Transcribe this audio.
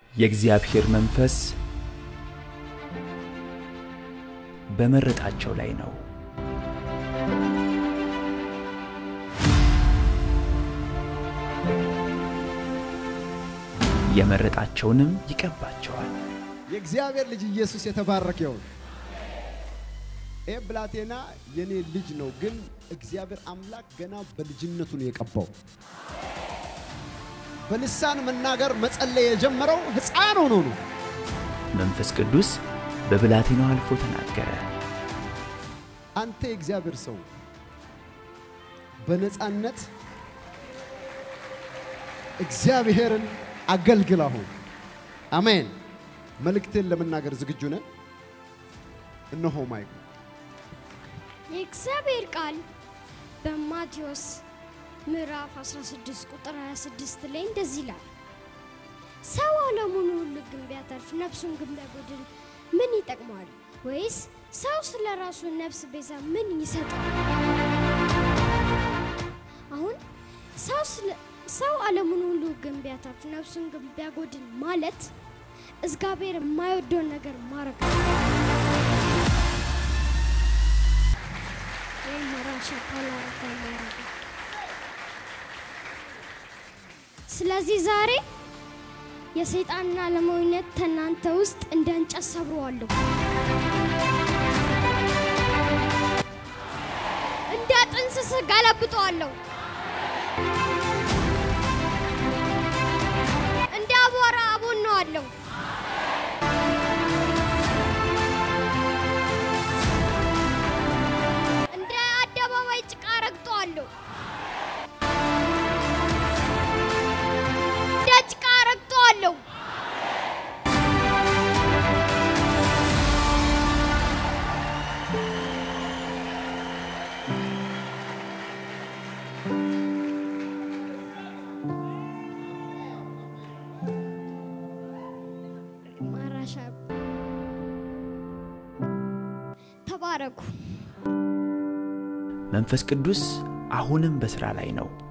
የእግዚአብሔር መንፈስ በመረጣቸው ላይ ነው። የመረጣቸውንም ይቀባቸዋል። የእግዚአብሔር ልጅ ኢየሱስ የተባረከ ይሁን። ይህ ብላቴና የኔ ልጅ ነው፣ ግን እግዚአብሔር አምላክ ገና በልጅነቱ ነው የቀባው። በልሳን መናገር መጸለይ የጀመረው ሕፃን ሆኖ ነው። መንፈስ ቅዱስ በብላቴናው አልፎ ተናገረ። አንተ የእግዚአብሔር ሰው በነፃነት እግዚአብሔርን አገልግል። አሁን አሜን። መልእክትን ለመናገር ዝግጁ ነን? እነሆ ማይኩ የእግዚአብሔር ቃል በማቴዎስ ምዕራፍ 16 ቁጥር 26 ላይ እንደዚህ ይላል፣ ሰው ዓለሙን ሁሉ ግን ቢያተርፍ ነፍሱን ግን ቢያጎድል ምን ይጠቅመዋል? ወይስ ሰው ስለ ራሱ ነፍስ ቤዛ ምን ይሰጣል? አሁን ሰው ስለ ሰው ዓለሙን ሁሉ ግን ቢያተርፍ ነፍሱን ግን ቢያጎድል ማለት እግዚአብሔር የማይወደውን ነገር ማድረግ ነው። ወይም መራሻ ፓላረጋ ማድረግ ነው። ስለዚህ ዛሬ የሰይጣንና ዓለማዊነት ከእናንተ ውስጥ እንደ እንጨት ሰብረዋለሁ። እንደ ጥንስስ ገለብጠዋለሁ። እንደ አቧራ አቦነዋለሁ። እንደ አደባባይ ጭቃ ረግጠዋለሁ። እንደ ጭቃ ረግጠዋለሁ። ማራሻ ተባረኩ። መንፈስ ቅዱስ አሁንም በሥራ ላይ ነው።